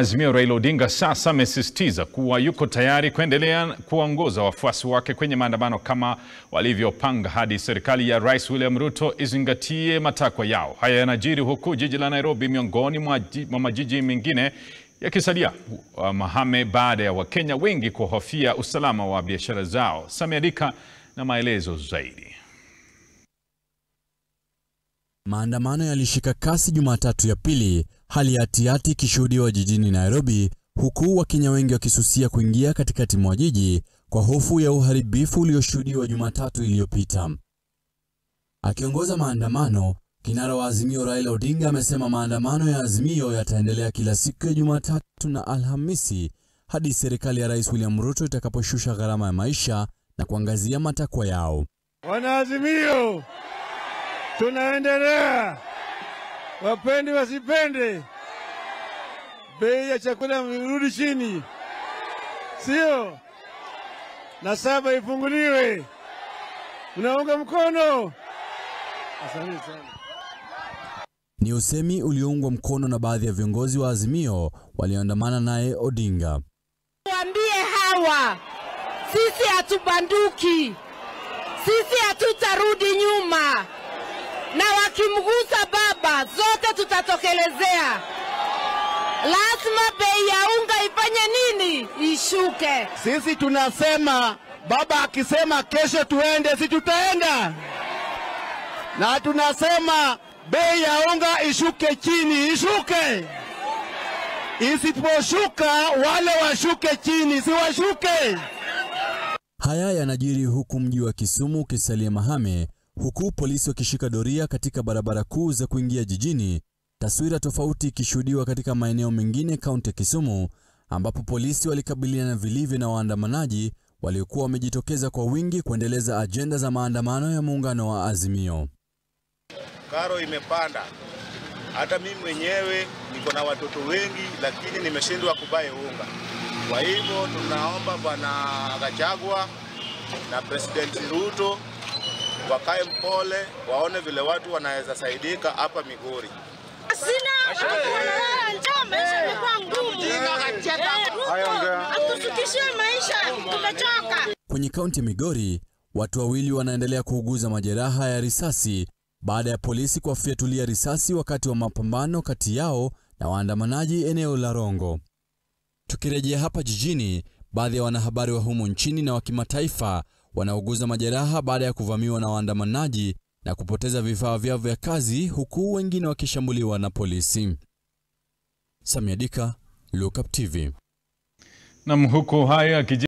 Azimio Raila Odinga sasa amesisitiza kuwa yuko tayari kuendelea kuwaongoza wafuasi wake kwenye maandamano kama walivyopanga hadi serikali ya Rais William Ruto izingatie matakwa yao. Haya yanajiri huku jiji la Nairobi miongoni mwa majiji mengine yakisalia mahame baada ya Wakenya wengi kuhofia usalama wa biashara zao. Samia Dika na maelezo zaidi. Maandamano yalishika kasi Jumatatu ya pili, hali ya hatihati ikishuhudiwa jijini Nairobi, huku Wakenya wengi wakisusia kuingia katikati mwa jiji kwa hofu ya uharibifu ulioshuhudiwa Jumatatu iliyopita. Akiongoza maandamano, kinara wa Azimio Raila Odinga amesema maandamano ya Azimio yataendelea kila siku ya Jumatatu na Alhamisi hadi serikali ya Rais William Ruto itakaposhusha gharama ya maisha na kuangazia matakwa yao. Wanaazimio, tunaendelea, wapende wasipende, bei ya chakula irudi chini, sio na saba ifunguliwe. Mnaunga mkono? Asante sana. Ni usemi ulioungwa mkono na baadhi ya viongozi wa Azimio walioandamana naye Odinga. Waambie hawa sisi hatubanduki, sisi hatutarudi nyuma, na wakimgusa baba zote tutatokelezea. Lazima bei ya unga ifanye nini? Ishuke. Sisi tunasema baba akisema kesho tuende, si tutaenda, na tunasema bei ya unga ishuke chini, ishuke. Isiposhuka wale washuke chini, si washuke. Haya yanajiri huku mji wa Kisumu ukisalia mahame, huku polisi wakishika doria katika barabara kuu za kuingia jijini. Taswira tofauti ikishuhudiwa katika maeneo mengine kaunti ya Kisumu, ambapo polisi walikabiliana vilivyo na waandamanaji waliokuwa wamejitokeza kwa wingi kuendeleza ajenda za maandamano ya muungano wa Azimio. Karo imepanda, hata mimi mwenyewe niko na watoto wengi, lakini nimeshindwa kubai unga. Kwa hivyo tunaomba Bwana Gachagua na President Ruto wakae mpole, waone vile watu wanaweza saidika hapa Migori. Sina njaa, maisha imekuwa ngumu. Atushukishie maisha, tumechoka. Kwenye kaunti ya Migori, watu wawili wanaendelea kuuguza majeraha ya risasi baada ya polisi kuwafyatulia risasi wakati wa mapambano kati yao na waandamanaji eneo la Rongo. Tukirejea hapa jijini, baadhi ya wanahabari wa humu nchini na wa kimataifa wanauguza majeraha baada ya kuvamiwa na waandamanaji na kupoteza vifaa vyao vya kazi huku wengine wakishambuliwa na polisi. Samia Dika, Look Up TV. Nam huku haya